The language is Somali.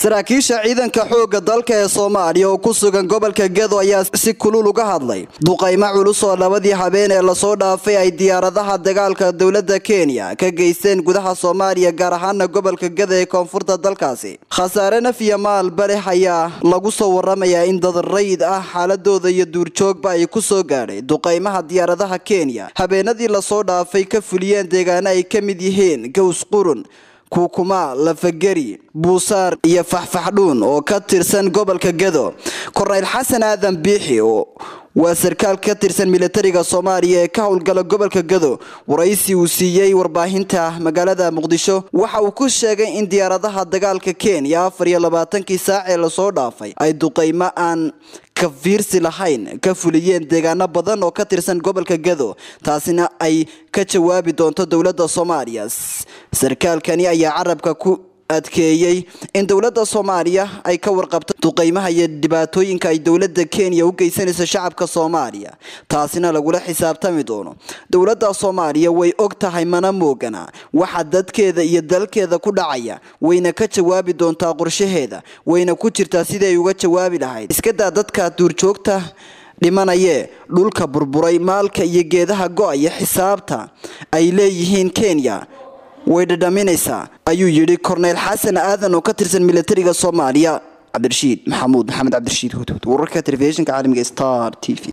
saraakiisha ciidanka xoogga dalka ee soomaaliya oo ku sugan gobolka gedo ayaa si kulul uga hadlay duqaymo culus oo labadii habeen ee lasoo dhaafay ay diyaaradaha dagaalka dowladda kenya ka geysteen gudaha soomaaliya gaar ahaana gobolka gedo ee koonfurta dalkaasi khasaare naf iyo maalba leh ayaa lagu soo waramayaa in dad rayid ah xaaladooda iyo duurjoogba ay ku soo gaadhay duqaymaha diyaaradaha kenya habeenadii lasoo dhaafay ka fuliyeen deegaano ay ka mid yihiin gaws qurun kuukuma lafageri buusaar iyo faxfaxdhuun oo ka tirsan gobolka gedo korneyl xasan aadan biixi waa sarkaal ka tirsan militariga soomaaliya ee ka howlgala gobolka gedo waraysi uu siiyey warbaahinta magaalada muqdisho waxa uu ku sheegay in diyaaradaha dagaalka kenya afar iyo labaatankii saac ee lasoo dhaafay ay duqaymo aan ka fiirsi lahayn ka fuliyeen deegaano badan oo ka tirsan gobolka gedo taasina ay ka jawaabi doonto dowladda soomaaliya sarkaalkani ayaa carabka ku adkeeyey in dowladda soomaaliya ay ka warqabto duqaymaha iyo dhibaatooyinka ay dowladda kenya u geysanayso shacabka soomaaliya taasina lagula xisaabtami doono dowladda soomaaliya way og tahay mana moogana waxa dadkeeda iyo dalkeeda ku dhacaya wayna ka jawaabi doontaa qorshaheeda wayna ku jirtaa siday uga jawaabi lahayd iskadaa dadka duurjoogta dhimanayee dhulka burburay maalka iyo geedaha go-aya xisaabta ay leeyihiin kenya way dhadhaminaysaa ayuu yidhi korneyl xasan aadan oo ka tirsan militariga soomaaliya cabdirashiid maxamuud maxamed cabdirashiid hudhud wararka telefishinka caalamiga star t v